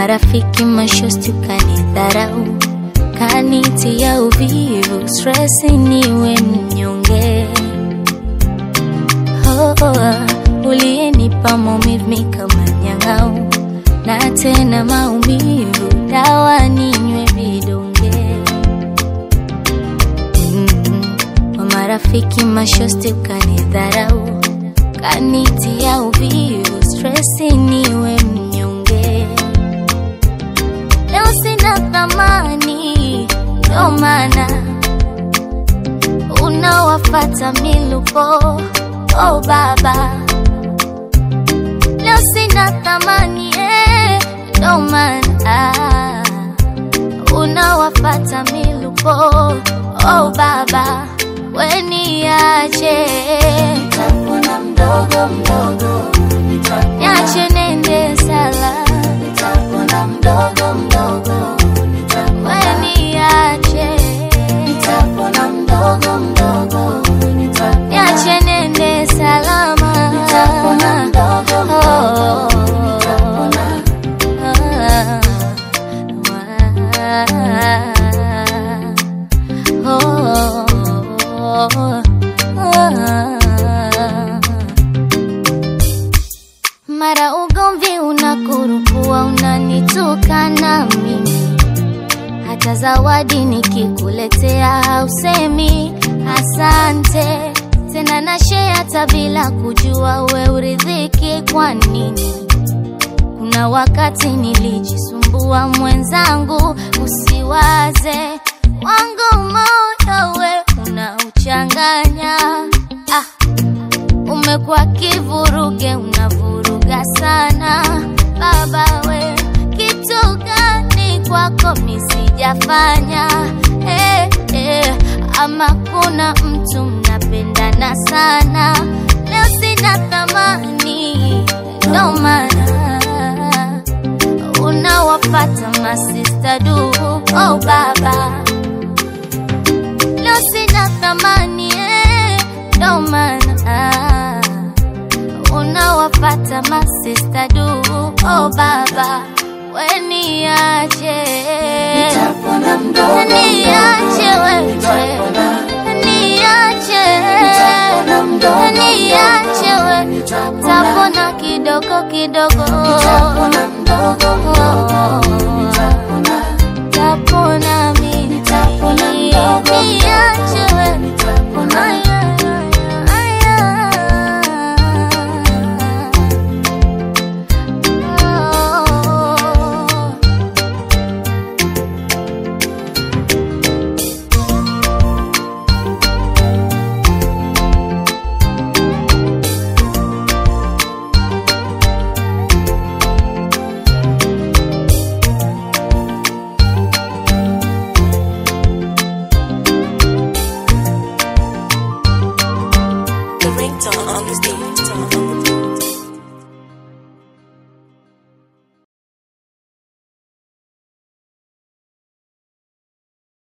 marafiki mashosti ukanidharau, kanitia uvivu, stresi niwe mnyonge. Oh, oh, uliyenipa maumivu mi kama nyang'au, na tena maumivu, dawa ninywe vidonge. Mm, kwa marafiki mashosti ukanidharau, kanitia uvivu, stresi niwe mnyonge. Leo sina thamani, ndo maana unawafata miluko. Oh baba, leo sina thamani, eh, ndo maana unawafata miluko. Oh baba, weniache Nitapona mdogo mdogo, nitapona, niache nende sala, nitapona mdogo mdogo, nitapona, weniache nitapona mdogo mdogo, nitapona, niache nende salama, nitapona mdogo mdogo, nitapona, Mara ugomvi unakurupua, unanitukana mimi, hata zawadi nikikuletea hausemi asante tena, na share hata bila kujua we uridhiki kwa nini? Kuna wakati nilijisumbua mwenzangu, usiwaze wangu moyo we unauchanganya. Ah, umekuwa kivuruge, unavuruga sana baba we, kitu gani kwako misijafanya? Eh, eh, ama kuna mtu mnapendana sana, leo sina thamani, ndo maana unawapata masista du. Oh baba, leo sina thamani, eh, ndo maana unawapata masista du. Oh baba, weniache, nitapona mdogo niache wewe, nitapona, niache, nitapona mdogo niache wewe, nitapona, tapona kidogo kidogo, nitapona mdogo mdogo, nitapona, tapona mimi, Nitapona mdogo mdogo. niache wewe, nitapona,